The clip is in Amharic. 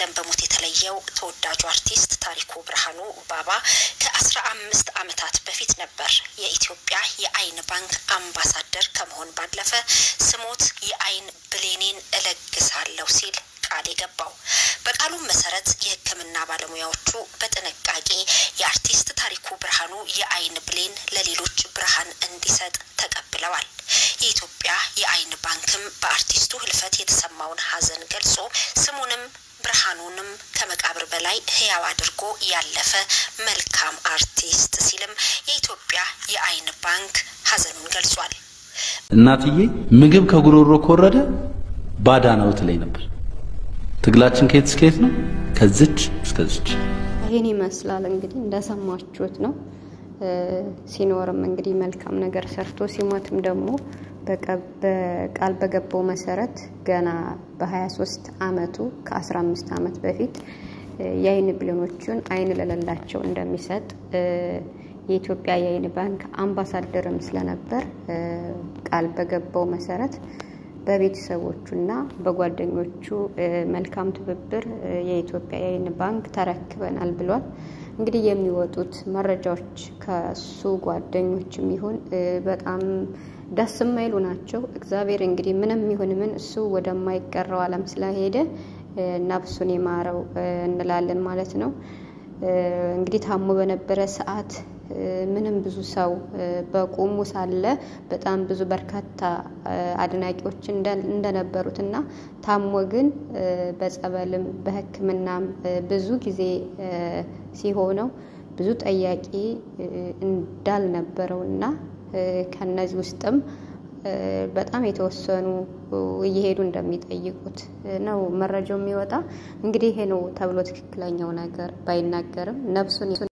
ወገን በሞት የተለየው ተወዳጁ አርቲስት ታሪኩ ብርሃኑ ባባ ከአስራ አምስት ዓመታት በፊት ነበር የኢትዮጵያ የዓይን ባንክ አምባሳደር ከመሆን ባለፈ ስሞት የዓይን ብሌኔን እለግሳለሁ ሲል ቃል የገባው። በቃሉም መሰረት የሕክምና ባለሙያዎቹ በጥንቃቄ የአርቲስት ታሪኩ ብርሃኑ የዓይን ብሌን ለሌሎች ብርሃን እንዲሰጥ ተቀብለዋል። የኢትዮጵያ የዓይን ባንክም በአርቲስቱ ህልፈት የተሰማውን ሐዘን ገልጾ ስሙንም ብርሃኑንም ከመቃብር በላይ ህያው አድርጎ ያለፈ መልካም አርቲስት ሲልም የኢትዮጵያ የዓይን ባንክ ሐዘኑን ገልጿል። እናትዬ ምግብ ከጉሮሮ ከወረደ ባዳ ነው ትለኝ ነበር። ትግላችን ከየት እስከ የት ነው? ከዝች እስከዝች። ይህን ይመስላል እንግዲህ እንደሰማችሁት ነው። ሲኖርም እንግዲህ መልካም ነገር ሰርቶ ሲሞትም ደግሞ በቃል በገባው መሰረት ገና በ23 አመቱ ከ15 አመት በፊት የዓይን ብሌኖቹን ዓይን ለሌላቸው እንደሚሰጥ የኢትዮጵያ የዓይን ባንክ አምባሳደርም ስለነበር ቃል በገባው መሰረት በቤተሰቦቹና በጓደኞቹ መልካም ትብብር የኢትዮጵያ የዓይን ባንክ ተረክበናል ብሏል። እንግዲህ የሚወጡት መረጃዎች ከሱ ጓደኞችም ይሁን በጣም ደስ የማይሉ ናቸው። እግዚአብሔር እንግዲህ ምንም ይሁን ምን እሱ ወደማይቀረው ዓለም ስለሄደ ነፍሱን ይማረው እንላለን ማለት ነው። እንግዲህ ታሞ በነበረ ሰዓት ምንም ብዙ ሰው በቁሙ ሳለ በጣም ብዙ በርካታ አድናቂዎች እንደነበሩት እና ታሞ ግን በጸበልም በሕክምናም ብዙ ጊዜ ሲሆነው ብዙ ጠያቂ እንዳልነበረው እና ከነዚህ ውስጥም በጣም የተወሰኑ እየሄዱ እንደሚጠይቁት ነው መረጃው የሚወጣ። እንግዲህ ይሄ ነው ተብሎ ትክክለኛው ነገር ባይናገርም ነፍሱን